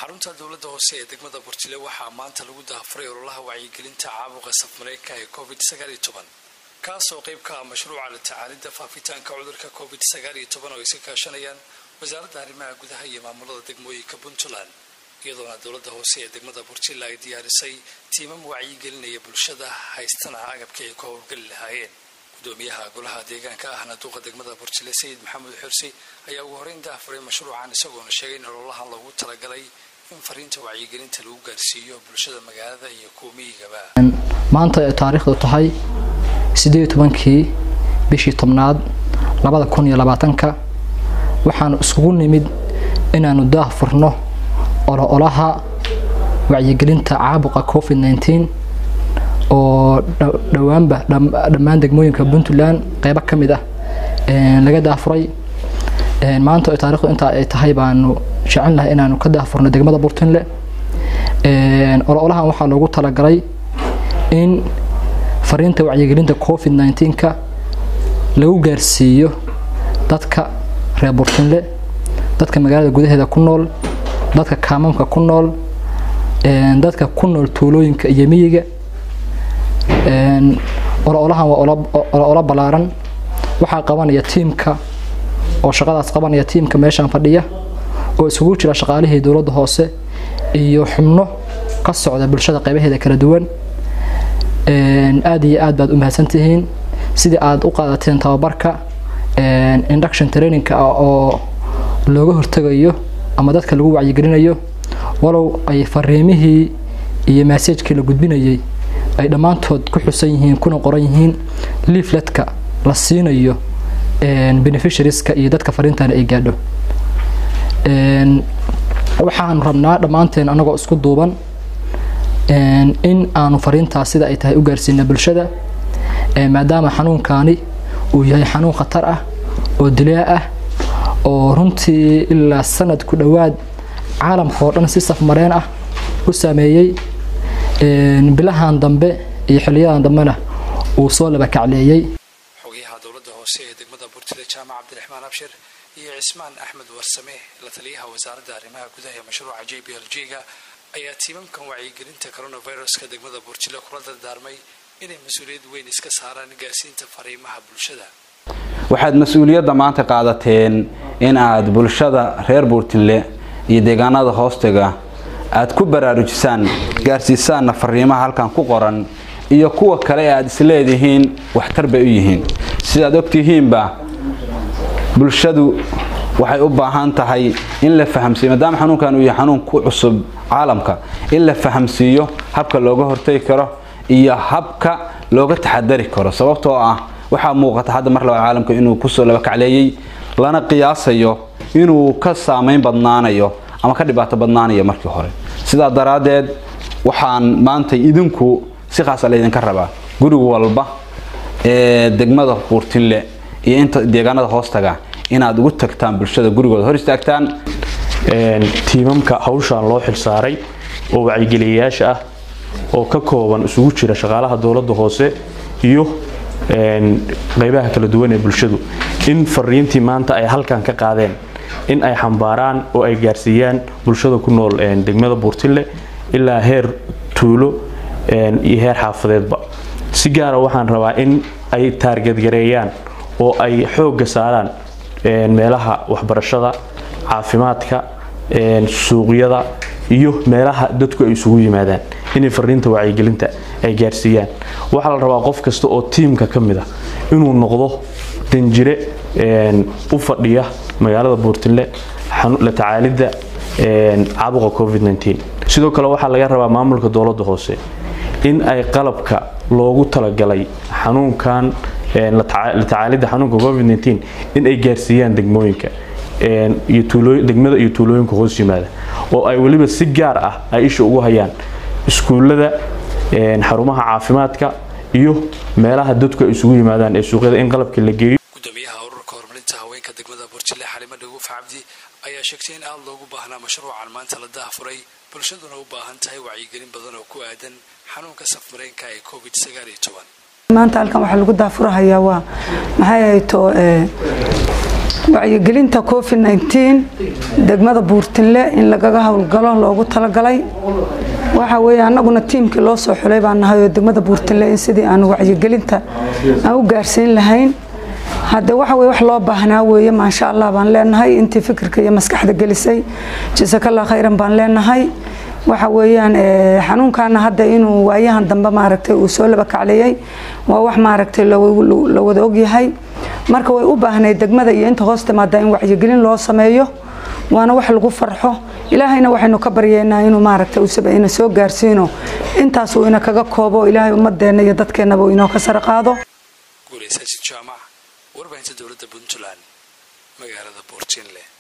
xarunta dowladda hoose ee degmada burjile waxaa maanta lagu dahafuray ololaha wacyigelinta caabuqa safmareenka ee covid sagaaliyo toban kaasoo qayb ka ah mashruuca la tacaalidda faafitaanka cudurka covid sagaaliyo toban oo ay iska kaashanayaan wasaaradda arrimaha gudaha iyo maamulada degmooyinka puntland iyadoona dowladda hoose ee degmada burjile ay diyaarisay tiimam wacyigelinaya bulshada haystana agabkii ay ku howlgeli lahaayeen gudoomiyaha golaha deegaanka ahna duuqa degmada burjile sayid maxamed xursi ayaa ugu horeyn dahafuray mashruucan isagoona sheegay in ololahan loogu talagalay in fariinta wacyigelinta lagu gaarsiiyo bulshada magaalada iyo kuwa miyigaba maanta ay taariikhdu tahay sideed tobankii bishii tobnaad labada kun iyo labaatanka waxaanu iskugu nimid inaanu daah furno ololaha wacyigelinta caabuqa covid nneteen oo dhowaanba dhammaan degmooyinka puntland qeybo ka mid ah laga daafuray maanta ay taarikhdu intaa ay tahay baanu jecel lahay inaanu ka daafurno degmada burtinle ololahan waxaa loogu talagalay in fariinta wacyigelinta covid nneteen-ka lagu gaarsiiyo dadka reer burtinle dadka magaalada gudaheeda ku nool dadka kaamamka ku nool dadka ku nool tuulooyinka iyo miyiga ololahan waa olo ballaaran waxaa qabanaya tiimka oo shaqadaas qabanaya tiimka meeshaan fadhiya oo isugu jira shaqaalihii dowladda hoose iyo xubno ka socda bulshada qaybaheeda kala duwan aada iyo aad baad u mahadsantihiin sidii aada u qaadateen tababarka induction trainingka ah oo looga hortegayo ama dadka lagu wacyigelinayo walow ay fariimihii iyo maseejkii la gudbinayay ay dhammaantood ku xusan yihiin kuna qoran yihiin liifletka la siinayo beneficiarieska iyo dadka fariintan ay gaadho waxaanu rabnaa dhammaanteen anagoo isku duuban in aanu fariintaas sida ay tahay u gaarsiina bulshada maadaama xanuunkaani uu yahay xanuun khatar ah oo dilaa ah oo runtii ilaa sanad ku dhowaad caalamka oo dhan si safmareen ah u saameeyey bilahan dambe iyo xiliyadan dambena uu soo laba kacleeyey xogayaha dowladda hoose ee degmada burtile jaamac cabdiraxmaan abshir iyo cismaan axmed warsame la taliyaha wasaaradda arrimaha gudaha ee mashruuca j b l g-ga ayaa tiimamkan wacyigelinta coronaviruska degmada burjile kula dardaarmay inay mas-uuliyad weyn iska saaraan gaarsiinta fariimaha bulshada waxaad mas-uuliyadda maanta qaadateen in aad bulshada reer buurtinle iyo deegaanada hoostaga aad ku baraarujisaan gaarsiisaanna fariimaha halkan ku qoran iyo kuwa kale ee aad isleedihiin waxtar bay u yihiin sidaad ogtihiinba bulshadu waxay u baahan tahay in la fahamsiiyo maadaama xanuunkan uu yahay xanuun ku cusub caalamka in la fahamsiiyo habka looga hortagi karo iyo habka looga taxadari karo sababtoo ah waxaa muuqata hadda mar labaad caalamka inuu kusoo laba kacleeyey lana qiyaasayo inuu ka saamayn badnaanayo ama ka dhibaato badnaanayo markii hore sidaa daraaddeed waxaan maanta idinku si khaasa laydinka rabaa guri walba ee degmada buurtinle iyo inta deegaanada hoostaga inaad ugu tagtaan bulshada gurigooda hor istaagtaan tiimamka hawshaan loo xilsaaray oo wacyigeliyayaasha ah oo ka kooban isugu jira shaqaalaha dowladda hoose iyo qeybaha kala duwan ee bulshadu in fariintii maanta ay halkan ka qaadeen in ay xambaaraan oo ay gaarsiiyaan bulshada ku nool degmada buurtille ilaa heer tuulo iyo heer xaafadeedba si gaara waxaan rabaa in ay taargadgareeyaan oo ay xoogga saaraan meelaha waxbarashada caafimaadka suuqyada iyo meelaha dadku ay isugu yimaadaan inay fariinta wacyigelinta ay gaarsiiyaan waxaa la rabaa qof kasta oo tiimka ka mid ah inuu noqdo danjire u fadhiya magaalada buurtille la tacaalidda caabuqa covid sidoo kale waxaa laga rabaa maamulka dowladda hoose in ay qalabka loogu talagalay xanuunkan la tacaalidda xanuunka covid in ay gaarsiiyaan degmooyinka degmada iyo tuulooyinka hoos yimaada oo ay weliba si gaar ah ay isha ugu hayaan iskuullada xarumaha caafimaadka iyo meelaha dadku ay isugu yimaadaan ee suuqyada in qalabka la geeyo gudoomiyaha ururka horumarinta haweenka degmada burjile xalimo dhaguuf cabdi ayaa sheegtay in aada loogu baahnaa mashruucan maanta la daahfuray bulshaduna u baahan tahay wacyigelin badan oo ku aadan xanuunka safmareenka ee covid sagaal iyo toban maanta halkan waxaa lagu daafurahayaa waa maxay hayto wacyigelinta covid nteen degmada buurtinle in lagaga howlgalo loogu talagalay waxa weeye annaguna tiimkii loo soo xulay baan nahay oo degmada buurtinle in sidii aanu wacyigelinta aan u gaarsiin lahayn hadde waxa weye wax loo baahnaa weeye maasha allah baan leenahay intii fikirka iyo maskaxda gelisay jasakallah khayran baan leenahay waxa weeyaan xanuunkaana hadda inuu waayahan dambe maaragtay uu soo laba kacleeyey waa wax maaragtay la wada ogyahay marka way u baahnayd degmada iyo inta hoos timaada in wacyigelin loo sameeyo waana wax lagu farxo ilaahayna waxaynu ka baryeynaa inuu maaragtay usaba ina soo gaarsiino intaas uu ina kaga koobo ilaahay ummadeenna iyo dadkeennaba uu inoo ka sare qaado guulaysaajid jaamac warbaahinta dowladda puntland magaalada boortiinle